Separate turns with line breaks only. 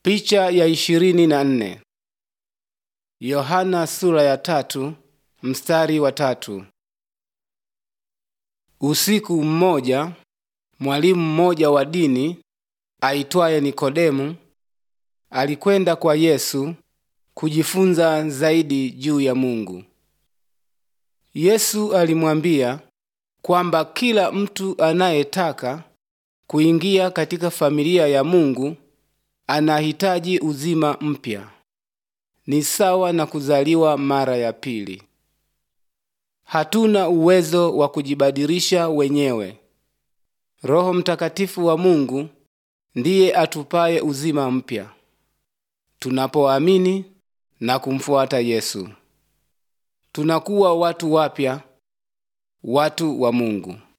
Picha ya ishirini na nne. Yohana sura ya tatu mstari wa tatu. Usiku mmoja mwalimu mmoja wa dini aitwaye Nikodemu alikwenda kwa Yesu kujifunza zaidi juu ya Mungu. Yesu alimwambia kwamba kila mtu anayetaka kuingia katika familia ya Mungu anahitaji uzima mpya. Ni sawa na kuzaliwa mara ya pili. Hatuna uwezo wa kujibadilisha wenyewe. Roho Mtakatifu wa Mungu ndiye atupaye uzima mpya tunapoamini na kumfuata Yesu. Tunakuwa watu wapya, watu wa Mungu.